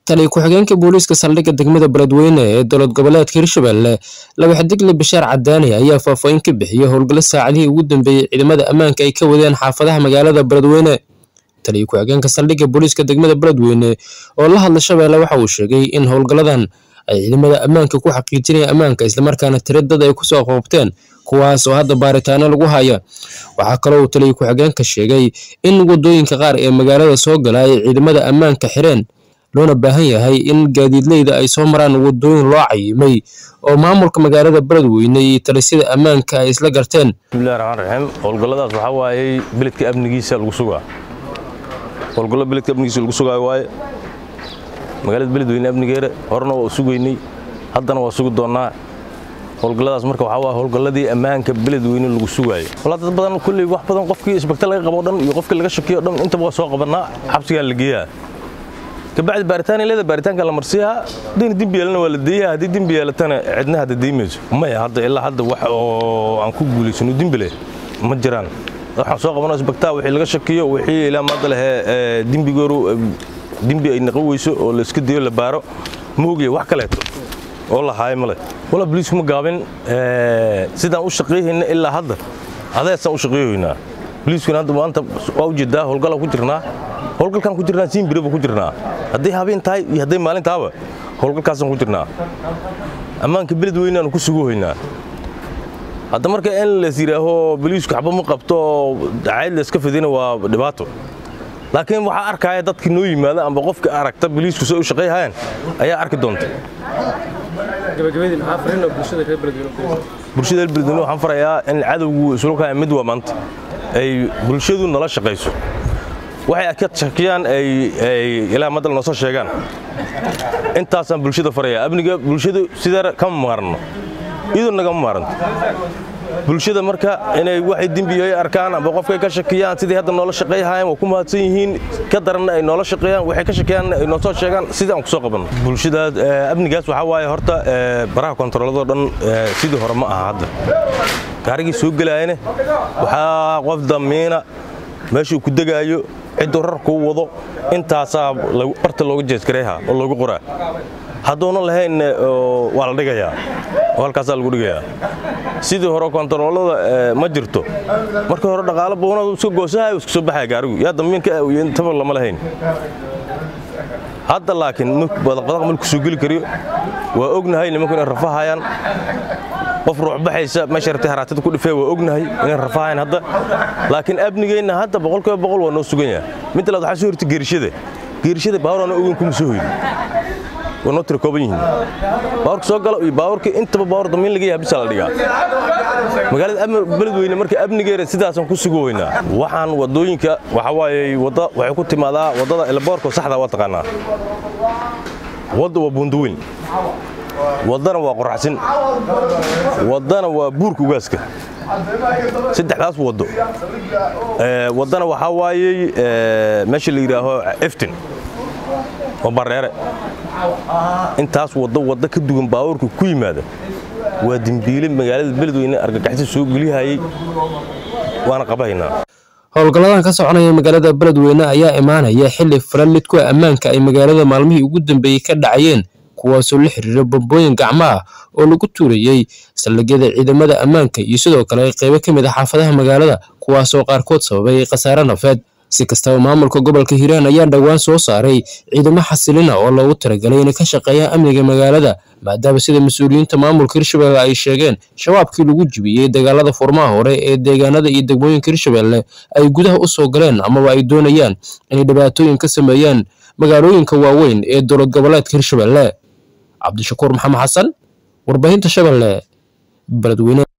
taliya ku-xigeenka booliiska saldhigga degmada beledweyne ee dowlad goboleedka hirshabelle laba xidigle bashaar cadaani ayaa faahfaahin ka bixiyay howlgallo saacadihii ugu dambeeyey ciidamada ammaanka ay ka wadeen xaafadaha magaalada beledweyne taliya ku-xigeenka saldhigga booliiska degmada beledweyne oo la hadla shabeelle waxa uu sheegay in howlgalladan ay ciidamada ammaanka ku xaqiijinaya ammaanka islamarkaana tira dad ay kusoo qoobteen kuwaas oo hadda baaritaano lagu haya waxaa kaloo uu taliya ku-xigeenka sheegay in wadooyinka qaar ee magaalada soo gala ay ciidamada ammaanka xireen loona baahan yahay in gaadiidleyda ay soo maraan wadooyin loo cayimay oo maamulka magaalada beledweyne iyo talisada ammaanka ay isla garteen bismillahi raxmaan raxiim howlgalladaas waxaa waayey beledka amnigiisa lagu sugaa howlgallo beledka amnigiisa lagu sugaayo waaye magaalada beledweyne amnigeeda horena waa sugaynay haddana waa sugi doonnaa howlgalladaas marka waxaa waa howlgalladii ammaanka beledweyne lagu sugaayo walaa dad badan kulley wax badan qofkii isbagta laga qabo dhan iyo qofkii laga shakiyo dhan intaba waa soo qabannaa xabsigaa la geeyaa kabacdi baaritaan leeda baaritaanka la marsiyaa haddayna dembi yeelana waa la deeyaa haddii dembi yeelatana cidna hadda deymayso maya hadda ilaa hadda wax oo aan ku guulaysano dembi leh ma jiraan waxaan soo qabanoo isbagtaa wixii laga shakiyo wixii ilaa maanta lehee dembigooru dembi ay naqo weyso oo la iska dayo la baaro ma ogaya wax kaleeto oo la haayo male walaa boliisku ma gaabin sidaan u shaqeeyhayna ilaa hadda adeesaan u shaqeeyoynaa boliiskuna hadda maanta waa ujeedaa howlgalaan ku jirnaa howlgalkaan ku jirnaa siinbireba ku jirnaa hadday habeen tahay iyo hadday maalin tahaba howlgalkaasaan ku jirnaa ammaanka beledweyneaanu ku suguhaynaa hadda marka in las yidhaaho boliisku xaba ma qabto cayd layska fidina waa dhibaato laakiin waxaa arkaya dadkii noo yimaada amba qofka aragta boliisku say u shaqayhayaan ayaa arki doonta bulshada beledweyne waxaan farayaa in cadowgu isulukaya mid waa maanta ay bulshadu nala shaqayso waxay ka shakiyaan ay ilaa madal noo soo sheegaan intaasaan bulshada farayaa amniga bulshadu sidaa kama maarno iyadoo nagama maaranto bulshada marka inay waxay dembiyo ay arkaan amba qofkay ka shakiyaan sidii hadda noola shaqayhaayeen waa ku mahadsan yihiin ka daranna ay noola shaqeeyaan waxay ka shakiyaan ay noo soo sheegaan sidii aan ku soo qabanno bulshadaas amnigaas waxaa waaye horta baraha kontaroolladoo dhan sidii hore ma aha hadda gaarigii soo gelaayane waxaa qof damiina meeshuu ku degaayo cidduu rar kuu wado intaasaa barta looga jeeskareeha oo loogu qoraa hadduuna lahayn waa la dhigayaa oo halkaasaa lagu dhigayaa sidii hore kontaroolada ma jirto markii hore dhaqaalo buunadu iska goosahay iska soo baxaya gaarigu yaa damiinka taba lama lahayn hadda laakiin badaqbadaq malku soo geli kariyo waa ognahay nimanku inay rafahayaan qof ruuxbaxaysa meesha ratay haraatada ku dhifee waa ognahay inay rafahayan hadda laakiin amnigeenna hadda boqolkiiba boqol waa noo sugan yahay mid labaad waxaa soo hortay geerishada geerishada baawurana ogen kuma soo hoyin waa noo tira kooban yihiin baawurka soo gala iyo baawurka intaba baawur damiin laga yahay bisa la dhigaa magaalada beledweyne marka amnigeeda sidaasaan ku sugu weynaa waxaan wadooyinka waxaa waaye wadda waxay ku timaadaa waddada elboorka saxda waa taqaanaa wadda waa buundaweyn waddana waa qoraxsin waddana waa buurka ugaaska saddexdaas waddo waddana waxaa waayey meesha la yidhaaho eftin oo bareere intaas waddo waddo ka duwan baabuurka ku yimaada waa dembiile magaalada beledweyne argagaxsi soo gelihayey waana qabahaynaa howlgalladan ka soconaya magaalada beledweyne ayaa imaanaya xili falan lidku ammaanka ay magaalada maalmihii ugu dambeeyey ka dhacayeen kuwaasoo la xiriira bambooyin gacmo ah oo lagu tuurayey saldhigyada ciidamada ammaanka iyo sidoo kale qaybo ka mid ah xaafadaha magaalada kuwaasoo qaarkood sababay khasaare nafeed si kastaba maamulka gobolka hiiraan ayaa dhowaan soo saaray ciidamo xasilina oo loogu talagalay inay ka shaqeeyaan amniga magaalada maadaama sida mas-uuliyiinta maamulka hirshabelle ay sheegeen shabaabkii lagu jibiyey dagaalada furmaha hore ee deegaanada iyo degmooyinka hirshabelle ay gudaha u soo galeen amaba ay doonayaan inay dhibaatooyin ka sameeyaan magaalooyinka waaweyn ee dowlad goboleedka hirshabelle cabdishakuur maxamed xasan warbaahinta shabeelle beledweyne